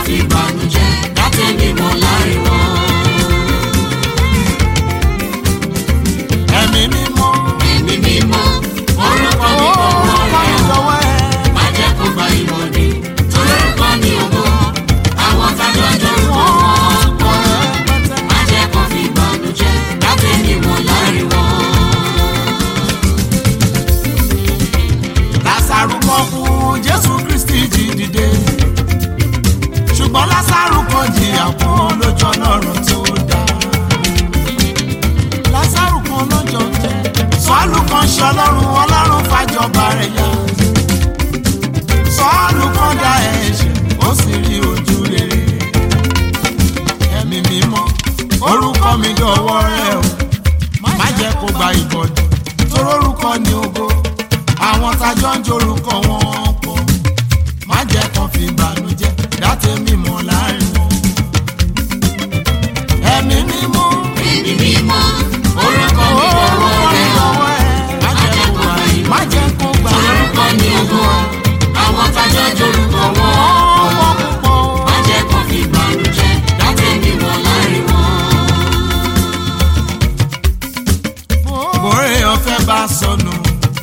fi bànújẹ́ dátẹ́mi mọ́ láàrin wọn. ẹ̀mí mímọ́ ẹ̀mí mímọ́ orúkọ mi kò wọ́ rẹ̀ o. lọ́wọ́ ẹ̀. má jẹ́ kó gba ìmọ̀dé torí orúkọ ni ògo àwọn tájọ́ jórúkọ wọn pọ̀ má jẹ́ kó fi bànújẹ́ dátẹ́mi mọ́ láàrin wọn. lásàrù kan kú jésù kristi jí dìde ṣùgbọ́n lásàrù kan jìyà fún lójú ọlọ́run tó dá lásàrù kan lọ́jọ́ jẹ́ sọ́ọ̀lù kan ṣọlọ́run ọlọ́run fàjọba rẹ̀ yá sọ́ọ̀lù kan dá ẹ̀ṣẹ̀ ó sì rí ojú rere ẹ̀mí mímọ́ orúkọ mi dọ̀wọ́ rẹ o má jẹ́ kó gba ìbọ̀dù torórúkọ ni ògo àwọn tájọ́ ń jorúkọ wọn pọ̀ má jẹ́ kán fi ìbànújẹ́ dátẹ́ mímọ́ láàrin wọn. ẹ̀mí mímọ́ ẹ̀mí mímọ́ orúkọ mi lọ́wọ́ rẹ̀ o. lọ́wọ́ ẹ̀ má jẹ́ kó gba má jẹ́ kó gba orúkọ ni ògo àwọn tájọ́ jórúkọ wọn ọwọ́ púpọ̀ má jẹ́ kó fi bànújẹ́ dátẹ́mi mọ́ láàrin wọn. bóre ọ̀fẹ́ bá sọnù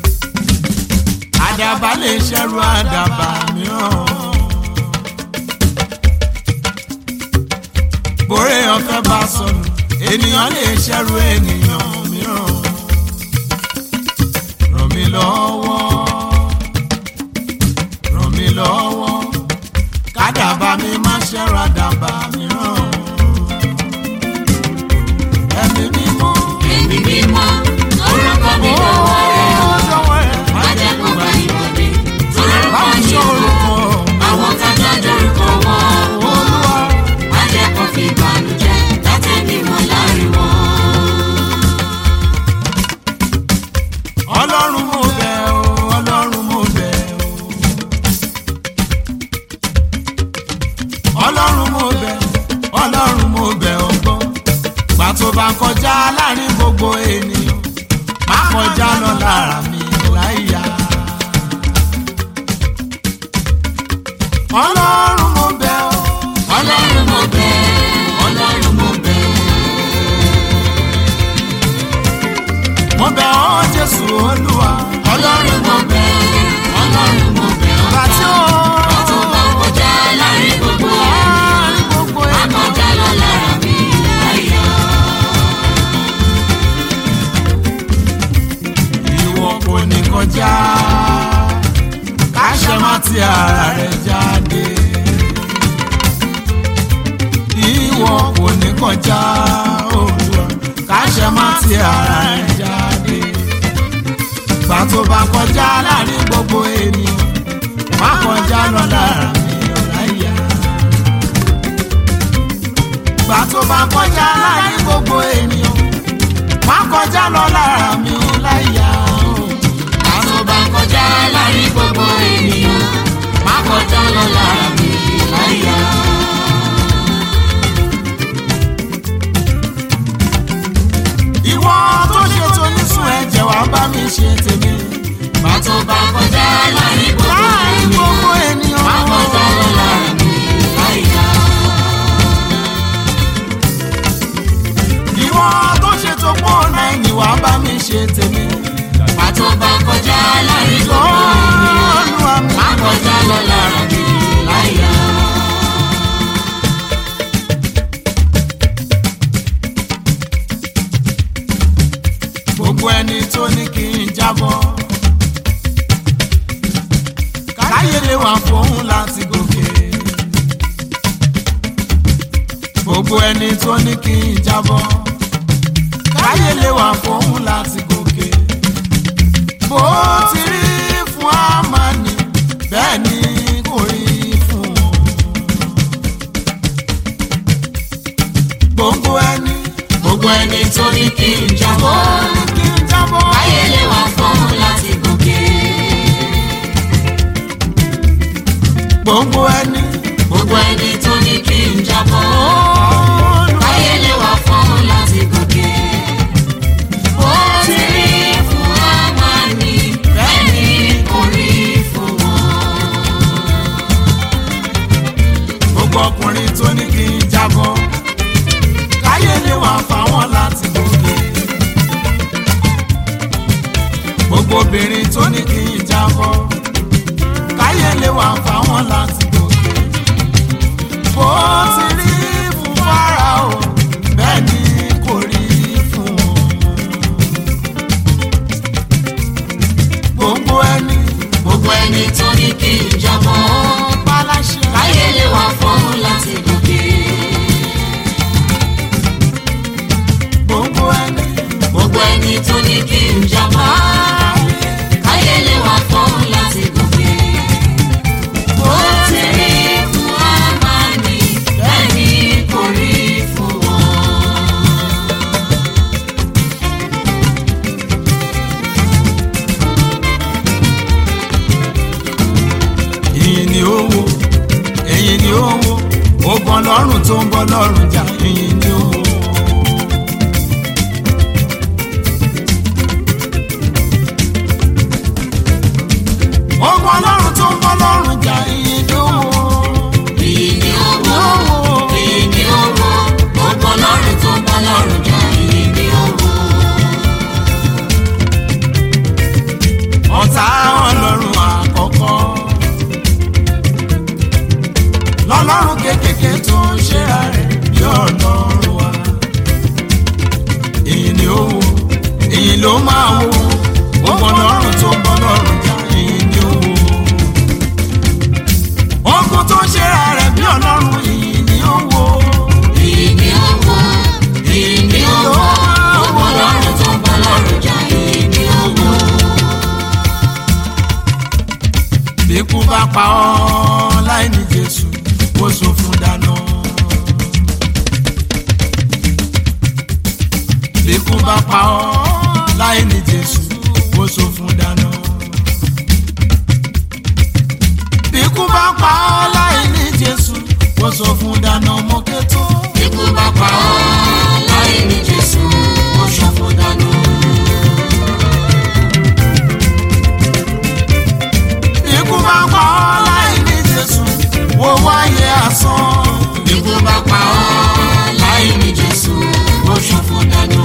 àdàbà lè ṣẹ́rù àdàbà mìíràn. bóre ọ̀fẹ́ bá sọnù ènìyàn lè ṣẹ́rù ènìyàn mìíràn. ràn mí lọ́wọ́ ràn mí lọ́wọ́ kádàbà mi má ṣẹ́rù àdàbà mìíràn. ẹ̀mí mímọ́. ẹ̀mí mímọ́ orúkọ mi lọ́wọ́ rẹ̀ o. má jẹ́ kó gba ìmọ̀dé torí orúkọ ni ògo àwọn tájọ́ jórúkọ wọn má jẹ́ kó fi bànújẹ́ dátẹ́mi mọ́ láàrin wọn. ọlọ́run mo bẹ̀ ọ́ ọlọ́run mo bẹ̀ ọ́ ọlọ́run mo bẹ̀ ọlọ́run mo bẹ̀ ọ́ gbọ́ gbà tó bá kọjá láàrin gbogbo ènìyàn má kọjá lọ lára mi láyà. ọlọ́run mo bẹ̀ ọ́ ọlọ́run mo bẹ̀ ọlọ́run mo bẹ̀ mo bẹ̀ ọ́ jésù olúwa ọlọ́run mo bẹ̀ ọlọ́run mo bẹ̀ gbà tí ó tó bá kọjá láàrin gbogbo láàrin gbogbo má ènìyàn. kọjá lọ lára mi láyà. ìwọ kò ní kọjá káṣẹ má ti ara rẹ jáde ìwọ kò ní kọjá Olúwa káṣẹ má ti ara rẹ jáde gbà tó bá kọjá láàrin gbogbo ènìyàn má kọjá lọ lára mi ọ̀láyà gbà tó bá kọjá láàrin gbogbo ènìyàn má kọjá lọ lára mi láyà o. tó bá kọjá láàrin gbogbo ènìyàn má kọjá lọ lára mi láyà. ìwọ tó ṣe tó nísùn ẹ̀jẹ̀ wá bá mi ṣe tèmi. má tó bá kọjá láàrin gbogbo láàrin ènìyàn gbogbo ènìyàn. má kọjá lọ lára mi láyà. ìwọ tó ṣe tó pọ̀ náà ẹ̀yìn wá bá mi ṣe tèmi. má tó bá kọjá láàrin gbogbo ènìyàn Olúwa mi. má kọjá lọ lára mi láyà. gbogbo ẹni tó ní kí n jábọ́. káyé lè wà fóun láti gòkè. gbogbo ẹni tó ní kí n jábọ́. káyé lè wà fóun láti gòkè. bó ti rí fún Ámánì bẹ́ẹ̀ ni kò rí fún wọn. gbogbo ẹni gbogbo ẹni tó ní kí n tó jábọ́ ní kí n jábọ́. ayé lè wà fún láti gòkè. gbogbo ẹni. gbogbo ẹni tó ní kí n jábọ́ ayé lè wà fún láti gòkè. ó ti rí fún Ámánì bẹ́ẹ̀ ni kò rí fún wọn. gbogbo ọkùnrin tó ní kí n jábọ́ káyé lè wà fáwọn láti gòkè gbogbo obìnrin tó ní kí n jábọ́ káyé lè wà fáwọn láti gòkè bó ti rí fún Fáráò bẹ́ẹ̀ ni kò rí fún wọn gbogbo ẹni gbogbo ẹni tó ní kí n jábọ́ paláṣẹ káyé lè wà fọ́hún láti gòkè. gbogbo ẹni gbogbo ẹni tó ní kí n jábọ́ káyé lè wà fọ́hún láti gòkè. bó ti rí fún Ámánì bẹ́ẹ̀ ni kò rí fún wọn. ìyìn ni ó wo èyìn ni ó wo ogun ọlọ́run tó ń bọ́ lọ́rùn jà ìyìn ni ó wo. ogun ọlọ́run tó ń bọ́ lọ́rùn jà ìyìn ni ó wo. Èyí ni ó wọ́, èyí ni ó wọ́, gbogbo ọlọ́run tó ń bọ́ lọ́rùn jà, èyí ni ó wọ́. ọ̀tá ọlọ́run àkọ́kọ́ lọ́lọ́run kékèké tó ń ṣera rẹ̀ bí ọlọ́run wa èyí ni ó wo èyí ló máa wo gbogbo ọlọ́run tó ń bọ́ lọ́rùn jà èyí ni ó wo ogun tó ń ṣera rẹ̀ bí ọlọ́run èyí ni ó wo Èyí ni ó wọ́, èyí ni ó wọ́, gbogbo ọlọ́run tó ń bọ́ lọ́rùn jà, èyí ni ó wọ́. bí ikú bá pa ọ́ láì ní Jésù ó sọ fún dáná. bí ikú bá pa ọ́ láì ní Jésù ó sọ fún dáná. bí ikú bá pa ọ́ láì ní Jésù ó sọ fún dáná mọ́kẹ́tọ́. Ikú bá pa ọ́ láì ní Jésù, ó ṣòfò dànù. bí ikú bá pa ọ́ láì ní Jésù ó wáyé asán. Ikú bá pa ọ́ láì ní Jésù, ó ṣòfò dànù.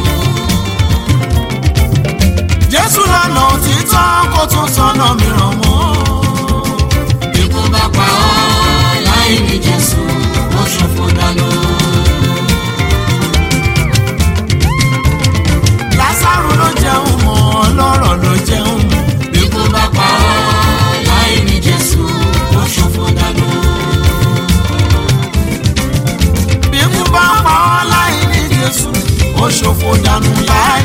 Jésù lọ́nà òtítọ́ kó tún sọ́nà mìíràn mọ́. Ikú bá pa ọ́ láì ní Jésù, ó ṣòfò dànù. Lásárù ló jẹun mọ́ ọlọ́rọ̀ ló jẹun mọ́. Ikú bá pa ọ́ láì ní Jésù, ó ṣòfò dànù. Bí ikú bá pa ọ́ láì ní Jésù, ó ṣòfò dànù láì